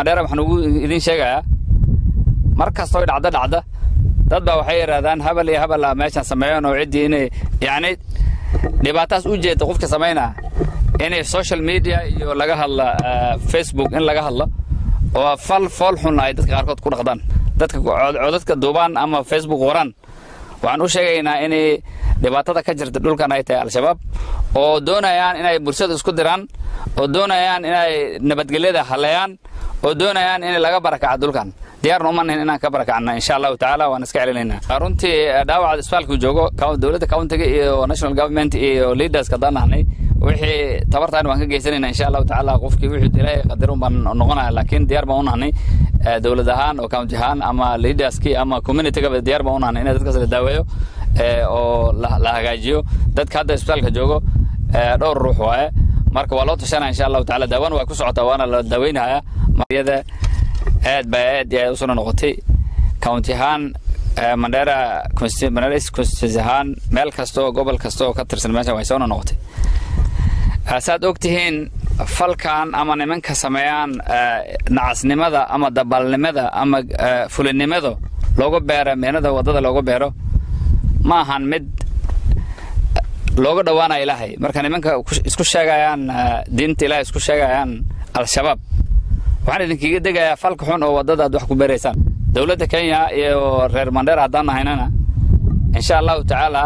mandheera waxaan ugu idiin sheegayaa mar kastoo dhacdo dhacda dad baa waxay yidhahdaan habal iyo habal ah meeshaan sameeyeen oo ciddii inay yacni dhibaataas u jeeda qofka samaynaa inay social media iyo laga hadla facebook in laga hadlo oo fal fool xun ay dadka qaarkood ku dhaqdaan dadka codadka duubaan ama facebook qoraan waxaan u sheegaynaa inay dhibaatada ka jirta dhulkan ay tahay al-shabaab oo doonayaan inay bulshada isku diraan oo doonayaan inay nabadgelyada haleeyaan oo doonayaan in laga barakaca dhulkan diyaarna uma nihin inaan ka barakacna insha allahu tacaala waan iska celinaynaa runtii dhaawaca isbitaalku joogo dowladda countiga iyo national government iyo leaders haddaan nahnay wixii tabartaan waan ka geysanayna insha allahu tacaala qofkii wixii ilaahay qadarun baan noqonaya laakiin diyaar baan u nahnay dowlad ahaan oo county ahaan ama leaderskii ama communitygaba diyaar baan u nahnay in dadkaas la daaweeyo oo la hagaajiyo dadka hadda isbitaalka joogo dhowr ruux waaye marka waa loo tashanaya insha allahu tacaala daawaan waa ku socotaa waana la daaweynaya mariyada aad baa aad iyo aad u soo noqotay county ahaan mandheera mandheera constituency ahaan meel kasta oo gobol kasta oo ka tirsan meeshan way soo noqotay saad og tihiin falkan ama nimanka sameeyaan nacasnimada ama dabalnimada ama fulinimada loogu beero meenada waddada loogu beero ma ahan mid looga dhowaanaya ilaahay marka nimanka isku sheegayaan diinta ilaahay isku sheegayaan al-shabaab waxaan idinkiga degayaa falka xun oo waddada aad wax ku beeraysaan dowladda kenya iyo reer mandheer haddaan nahaynana insha allahu tacaala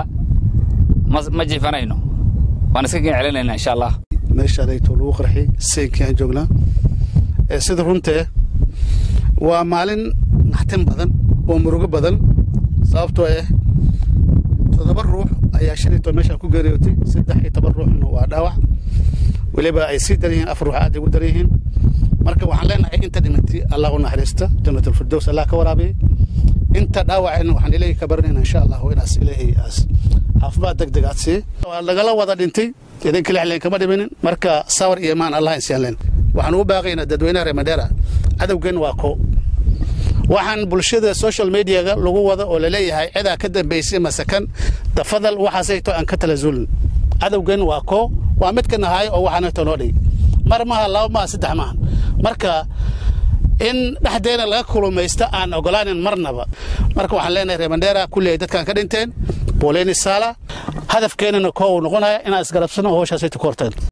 ma jiifanayno waan iska gen celinayna insha allah meeshaadayto lagu qarxi saynkii aan joognaa sida runtee waa maalin naxtin badan oo murugo badan sababtoo ah toddoba ruux ayaa shalayto meeshaan ku geeriyootay saddex iyo toban ruuxna waa dhaawac weliba ay sii daran yihiin afar ruux aad ay ugu daran yihiin marka waxaan leenahay inta dhimantay allah u naxariista jannatalfirdows allah ka waraabiyey inta dhaawacayna waxaan ilaahay ka baranayna insha allahu inaas ilaahay aas caafimaad deg deg aad siiye waa lagala wada dhintay idinka lexleen kama dhiminin marka sawar iyo imaan allah insiyaan leen waxaan ugu baaqaynaa dadweynaha reer mandheera cadowgeen waa ko waxaan bulshada social mediaga lagu wada oo laleeyahay cidaa ka dambaysay masakan dafadal waxaasayto aan ka talasulin cadowgeen waa ko waa mid ka nahaay oo waxaanayto noo dhig mar maha laba maha saddex maha marka in dhexdeena laga kulumaysta aan ogolaanin marnaba marka waxaan leenahay reer mandheera kulli ay dadkan ka dhinteen booleyni saala hadafkeenana koo uu noqonaya inaan isgarabsano howshaasayto ku horteen